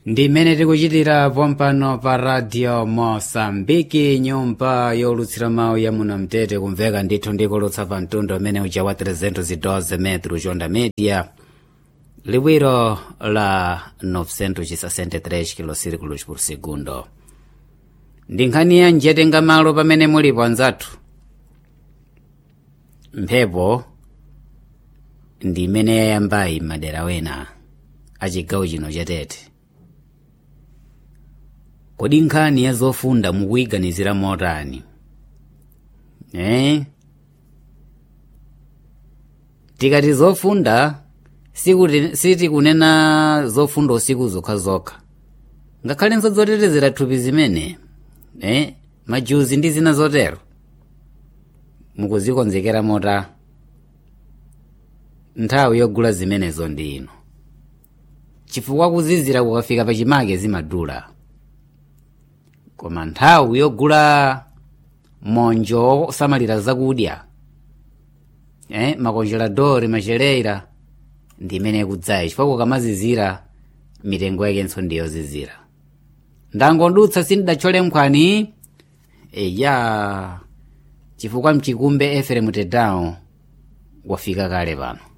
ndi mmene tikuchitira pompano pa radio mosambiki nyumba yolutsira mawu ya muno mtete kumveka ndithu ndikulutsa pa mtundu umene uja wa 312 metro chonda media liwiro la 963 kilosirikulos por segundo ndi nkhani ya njetenga malo pamene mulipo anzathu mphepo ndi imene yayambayi madera wena achigawo chino chatete kodi nkhani ya zofunda mukuyiganizira motani eh? tikati zofunda sikuti- sitikunena zofunda usiku zokhazokha ngakhalenso zotetezera thupi zimene eh? majuzi ndi zina zotero mukuzikonzekera mota nthawi yogula zimenezo ndi ino chifukwa kuzizira kukafika pachimake zimadula koma nthawi yogula monjo osamalira zakudya eh, makonjeladori macheleira ndi imene ikudzayi chifukwa kukamazizira mitengo yakenso ndiyozizira ndangondutsa sindidachole nkhwani eya chifukwa mchikumbe eferemu tedawo wafika kale pano